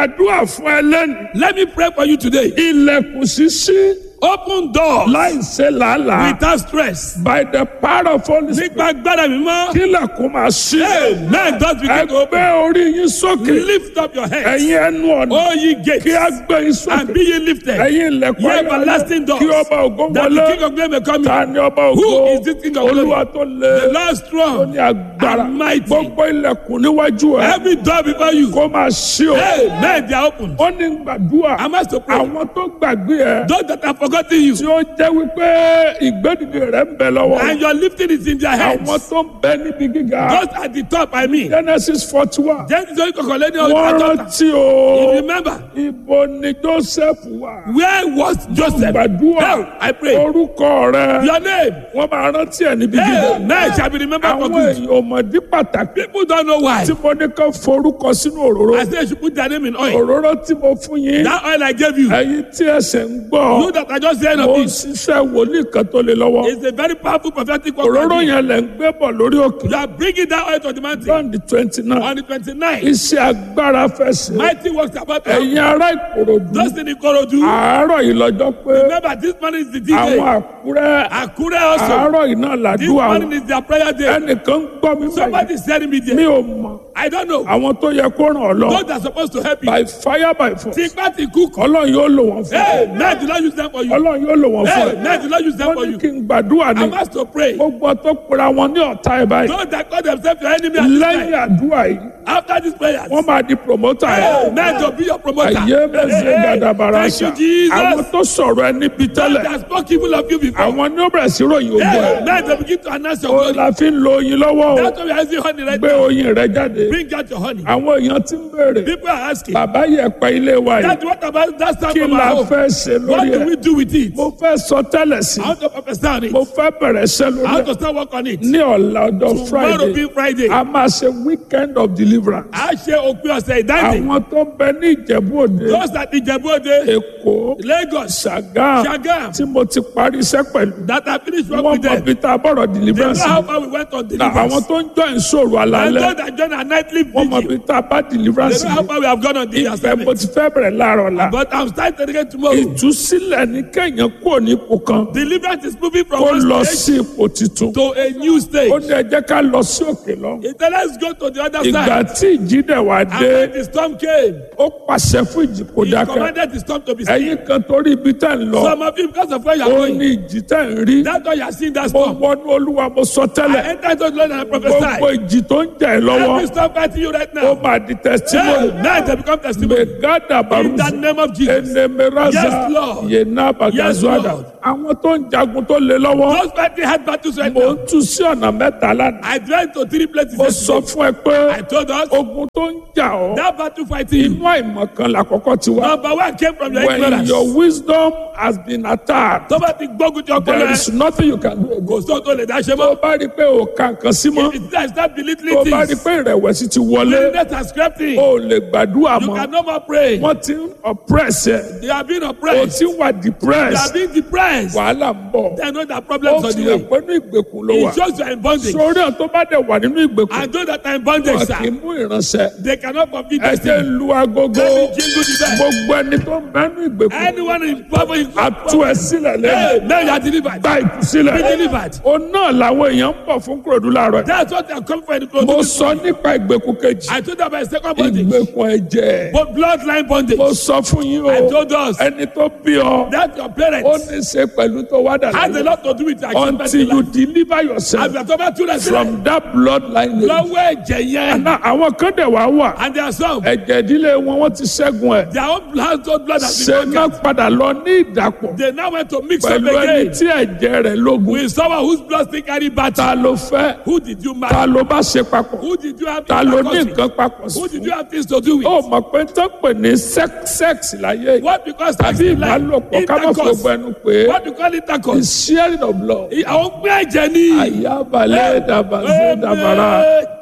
gbàdúrà fún ẹ lẹ́nu. Let me pray for you today. ilẹ̀kùn ṣíṣí Open doors láì ṣe làálàá. without stress. by the power of Holy Spirit. Nípa agbára mi mọ́. kílẹ̀kùn máa ṣí. Amen. Doors begin to open. ẹgbẹ́ orí yín sókè. Lift up your head. ẹ̀yin ẹnu ọ̀nà. O ye kí gates. a gbé yín And sókè. be ye lifted. ẹ̀yin ilẹ̀kùn Ye ayọ̀ everlasting doors. kí ọba ògo That the wọlé. King of glory may come ta in. ni ọba ògo. Who is this King of glory? olúwa tó lé. The Lord tó strong. ní agbára. and mighty. gbogbo ilẹ̀kùn níwájú ẹ. Every door before you. kó máa ṣí o. Amen. They are open. ó ní gbàdúrà. I must to pray. àwọn tó gbàgbé ẹ. Those that have forgotten you. tí ó jẹ́ wípé ìgbẹ́dìde rẹ̀ ń bẹ lọ́wọ́. And your lifting is in their hands. àwọn tó ń bẹ níbi gíga. Those at the top, I mean. genesis forty one. Genesis orí kọ̀kọ̀ lẹ́ni wọ́n ọjọ́ àjọta. rántí o. Remember, ibo ni joseph wà. where was Joseph? gbàdúrà. Now, I pray. orúkọ rẹ. Your name. wọ́n máa rántí ẹ̀ níbi gíga. Amen. Shall be remembered for àwọn good. èèyàn ọmọdé pàtàkì. People don't know why. tí mo ní kàn forúkọ sínú òróró. I say you should put their name in oil. òróró tí mo fún yín. That oil I gave you. ẹ̀yin tí ẹsẹ̀ ń You gbọ́. that are just saying mo of ń it. ṣiṣẹ́ wòlíì kan tó lé lọ́wọ́. It's a very powerful prophetic word. òróró yẹn lẹ̀ ń gbé bọ̀ lórí òkè. You are bringing that oil to the mountain. john the twenty nine. On the 29th, iṣẹ́ agbára fẹ́ sí. mighty works about to happen. ẹ̀yin ará ìkòròdú. Just in Ikorodu. àárọ̀ yìí lọ́jọ́ pé Remember, this morning is the àwọn D-Day. àkúrẹ́ Akure also. àárọ̀ yìí náà This làdúrà morning wọn. is their prayer day. ẹnìkan ń gbọ́ mi báyìí. Somebody is telling me mi there. ò mọ̀ I don't know. àwọn tó yẹ kó ràn ọ́ lọ. Those that are supposed to help you. by fire by force. Tipa ti cook. ọlọ́run yóò lò wọ́n fún Hey, ẹ. men do not use them for you. ọlọ́run yóò lò wọ́n fún Hey, ẹ. men do not use them wọ́n for ní you. kí n gbàdúrà ní. I'm asked to pray. gbogbo tó pera wọn ní ọ̀tá ẹ̀ báyìí. Those that call themselves your enemy at this lẹ́yìn time. àdúrà yìí After these prayers. wọ́n máa di promoter Hey, ẹ̀. men to be your promoter. àyè mẹ́sẹ̀ gàdàbàrà Thank ṣá. you, àwọn Jesus. tó sọ̀rọ̀ ẹ níbi Those tẹ́lẹ̀. that spoke evil of you before. àwọn ní ó bẹ̀rẹ̀ sí ròyìn ogun Hey, ẹ̀. men to begin to announce your ó glory. la fi ń lo oyin lọ́wọ́ o. That's why we are using honey right gbé now. oyin rẹ jáde. Bring out your honey. àwọn èèyàn ti ń béèrè. People are asking. bàbá yẹ pẹ́ ilé wa yìí. That what about that sound kí from la our home? fẹ́ ṣe What lórí do we ẹ̀. do with it? mo fẹ́ sọ tẹ́lẹ̀ sí. How to prophesy on it? mo fẹ́ bẹ̀rẹ̀ ṣẹ́ lórí How ẹ̀. to start work on it? ní ọ̀la ọjọ́ Tomorrow friday being Friday. a máa ṣe weekend of deliverance. A ṣe òpin ọ̀sẹ̀ ìdáǹdè. àwọn tó ń bẹ ní ìjẹ̀bú òde Those at Ìjẹ̀bú-Òde, èkó Lagos, ṣàgá Ṣàgám. tí mo ti parí iṣẹ́ pẹ̀lú. that I finished work wọ́n with mọ them. bí tá a bọ̀rọ̀ They know deliverance. how far we went on na àwọn deliverance. tó ń jọ ìṣòro And àlàálẹ̀ those that join our nightly wọ́n mọ vigil, bí tá a bá deliverance. they know how far we have gone on the ìfẹ́ mo assignment. ti fẹ́ bẹ̀rẹ̀ láàárọ̀ la. But I'm starting again tomorrow. ìtúsílẹ̀ ní kẹ́yìn kúrò ní ipò kan Deliverance is moving from kó one lọ stage sí ipò tuntun. to a new stage. ó ní ẹ jẹ́ ká lọ sí òkè lọ. He said, let's go to the other ìgbà side. tí ìjì dẹ̀ wá And dé when the storm came, ó pàṣẹ fún ìjì kó he dákẹ́. commanded the storm to be still. ẹ̀yin kan torí ibi tẹ́ ń lọ Some of you, because of where you are ó going, ní ìjì tẹ́ ń rí. that's why you are seeing that mo storm. wọnú olúwa mo sọ I tẹ́lẹ̀ enter into the Lord and I gbogbo prophesy. ìjì tó ń jà ẹ́ Every lọ́wọ́ storm fighting you right ó now, máa di testimony. now they become testimony. megada In the barusa name of Jesus. enemeraza Yes, Lord. yena bagazuada Lord. àwọn tó ń jagun tó lé lọ́wọ́ Those fighting hard battles right mo now. ń tú sí ọ̀nà mẹ́ta lánàá. I drive to three places. mo sọ yesterday. fún ẹ pé I told us ogun tó ń jà ọ́ that battle fighting you. inú àìmọ̀kan làkọ́kọ́ ti wá. Number one came from your when ignorance. your wisdom has been attacked Tó bá ti gbógun ti ọpọlọ there ẹ, is nothing you can do again. kò sóhun tó lè dá ṣe tó mọ́. bá rí i pé o kà nǹkan sí mọ́ If it's start tó belittling bá rí i things, pé ìrẹ̀wẹ̀sì ti wọlé weakness and scraping, o ò lè gbàdúrà you mọ́ can no more pray. wọ́n ti ń oppress ẹ They are being o oppressed. ti wà They are depressed being depressed. wàhálà ń bọ̀ They know that ó problems on fi the hàn way. pé ní ìgbèkùn ló wà It shows you are in bondage. sórí ọ̀ tó bá dẹ̀ wà nínú ìgbèkùn And those that are in wọn bondage, kì í sir, mú ìránṣẹ́ they cannot fulfill ẹ jẹ́ destiny. lu agogo Let me jingle the bell. gbogbo ẹni tó ń bẹ́nu ìgbèkùn Anyone in poverty, àtú ẹ sílẹ̀ lẹ́yìn hey, now you are delivered. gba ìtúsílẹ̀ Be delivered. o náà làwọn èèyàn ń bọ̀ fún kúròdú láàárọ̀ yìí. That's what they are coming for in the mo clothes. sọ nípa ìgbèkùn kejì I told them about second bondage. ìgbèkùn ẹ̀jẹ̀ But bloodline bondage. mo sọ fún yín I o told us ẹni tó bí ọ that your ó parents ní í ṣe pẹ̀lú tó wá dà has a láyé lot to do with your achievement until in you life. deliver yourself Àbí àtọ́ bá túnra sílẹ̀. from that bloodline. Lọ́wọ́ ẹ̀jẹ̀ yẹn. Àná àwọn kan dẹ̀ wá wà And there are some. ẹ̀jẹ̀ ìdílé wọn wọ́n ti ṣẹ́gun ẹ̀ Their own household blood has ṣe been náà broken. padà lọ ní ìdàpọ̀ They now went to mix up pẹ̀lú ẹni again tí ẹ̀jẹ̀ rẹ̀ lógun with someone whose blood still carry ta battle. ló fẹ́ Who did you ta marry? ló bá ṣe papọ̀ Who did you have ta ló ní intercourse with? nǹkan papọ̀ sí Who did fún. you have things to do with? ó mọ̀ pé tó pè ní sex sex láyé yìí What because tàbí taxi like ìbálòpọ̀ ká má fi intercourse? gbogbo ẹnu pé What do you call intercourse? the sharing of blood Àwọn pín ẹ̀jẹ̀ ní. àyàbalẹ̀ dàbàzẹ́ dàbàrà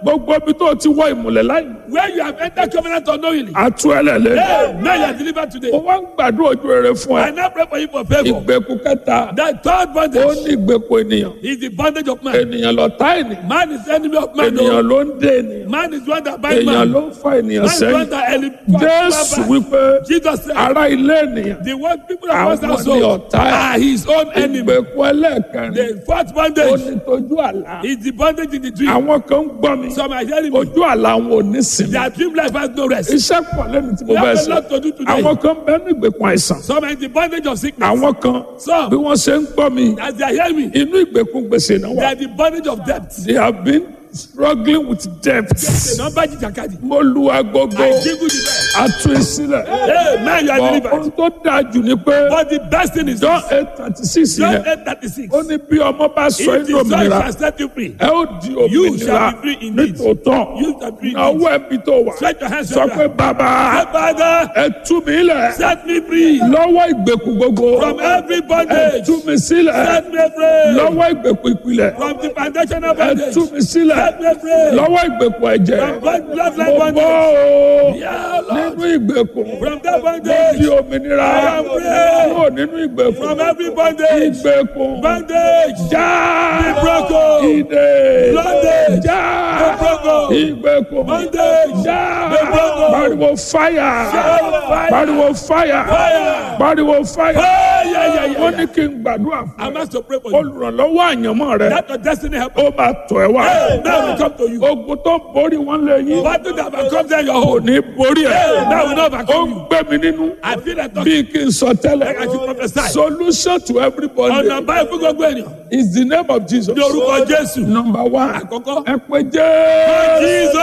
gbogbo ibi tó ti wọ ìmùlẹ̀ láì Where you have entered covenant unknowingly. àtú ẹlẹ́lẹ́ Hey, now you are delivered today. mo wá ń gbàdúrà ojú rere fún ẹ I now pray for you for favor. ìgbèkùn kẹta The third ó bondage ní ìgbèkùn ènìyàn is the bondage of man. ènìyàn lọ̀tá ènìyàn Man is the enemy of man. ènìyàn No. ló ń dé ènìyàn Man is one that binds ènìyàn man. ló ń fa ènìyàn Man is one sẹ́yìn that elevates jésù man. wípé Jesus said, ará ilé ènìyàn the one people of Àwọn God's ni household ọ̀tá ẹ̀. are his own enemy. ìgbèkùn ẹlẹ́ẹ̀kẹrin The fourth ó bondage ní tójú àlá is the bondage in the dream. àwọn kan ń gbọ́ mi Some are hearing me. ojú àlá wọn ò ní sinmi Their dream life has no rest. iṣẹ́ pọ̀ lẹ́nu tí mo We bẹ́ẹ̀ have a sọ lot to do today. àwọn kan bẹ́ẹ̀ ní ìgbèkùn àìsàn Some are in the bondage of sickness. àwọn kan Some, bí wọ́n ṣe ń gbọ́ mi as they are hearing me, inú ìgbèkùn gbèsè náà they wà are the bondage of debt. they have been struggling with debt The number jìjàkadì. mo lu agogo I jingle the bell. atu ìsílẹ̀ Hey, man, you are bọ̀ delivered. ohun tó dáa jù ni pé But the best thing is john this. eight thirty six John yẹn 8:36. ó ní bí ọmọ bá sọ If inú the Son òmìnira shall set you free, ẹ ó di You òmìnira shall be free indeed. nítòótọ́ You shall be free náwó ẹbí tó wà stretch your hands sọ up. pé bàbá Say, Father, ẹ tú mi lẹ̀ set me free lọ́wọ́ ìgbèkùn gbogbo from every ẹ bondage. tú mi sílẹ̀ Set me free lọ́wọ́ ìgbèkùn ìpìlẹ̀ from the foundational ẹ bondage. tú mi sílẹ̀ Set me free lọ́wọ́ ìgbèkùn ẹ̀jẹ̀ from blood- bloodline mo bọ́ bondage. o Yeah, Lord. nínú ìgbèkùn From that mo bondage. di òmìnira I am free. kúrò nínú ìgbèkùn From every bondage. ìgbèkùn Bondage. já Be broken. ìdè Bondage. já Be broken. ìgbèkùn Bondage. já Be broken. pariwo fáyà fire. pariwo fáyà Fire. pariwo fáyà Hey, yeah, yeah, yeah, wọ́n ní yeah. kí n gbàdúrà fún I'm ẹ asked to pray for you. olùrànlọ́wọ́ àyànmọ́ rẹ That your destiny help. ó máa tọ̀ ẹ́ wá Hey, now we come to you. ogun tó borí wọn lé yín What do that come down your kò home? ní borí ẹ Hey, now we know ó overcome ń you. gbé mi nínú I feel like talking. bí kí n sọ tẹ́lẹ̀ Like I should prophesy. solution to everybody Ọ̀nà báyìí fún gbogbo ènìyàn. is the name of Jesus Ní orúkọ Jésù. number one Àkọ́kọ́. ẹ pé jẹ́ Jesus!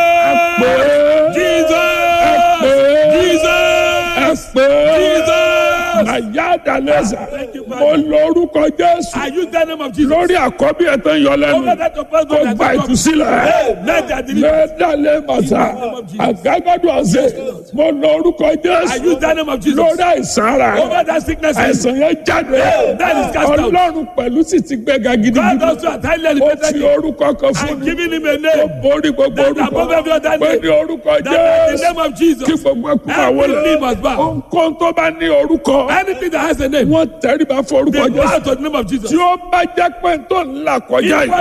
pé Jesus! pé Jesus! ẹ pé Jesus! àyàdàlẹ́sà Thank you, mo Father. lórúkọ Jésù I use the name of Jesus. lórí àkọ́bí ẹ̀ tó ń yọ lẹ́nu Over that of first kó God that gba has come. ìtúsílẹ̀. Hey, let that deliver. lẹ́dàlẹ́ màtà àgágádùn ọ̀sẹ̀ mo lọ orúkọ I jésù use the name of Jesus. lórí àìsàn ara Over that sickness. àìsàn yẹn jáde that is cast out. ọlọ́run pẹ̀lú sì ti gbéga God gidigidi also has highly ó elevated fi you. orúkọ kan fún I'm mi giving him a ó name. borí gbogbo That orúkọ above every other pé name. ní orúkọ That in the jésù name of Jesus. kí gbogbo ẹkún máa Every wọlé knee must bow. ohunkóhun tó bá ní orúkọ Anything that has a name. wọ́n tẹríba fún orúkọ They bow jésù to the name of Jesus. tí ó bá jẹ́ pé tó ń là kọjá If yìí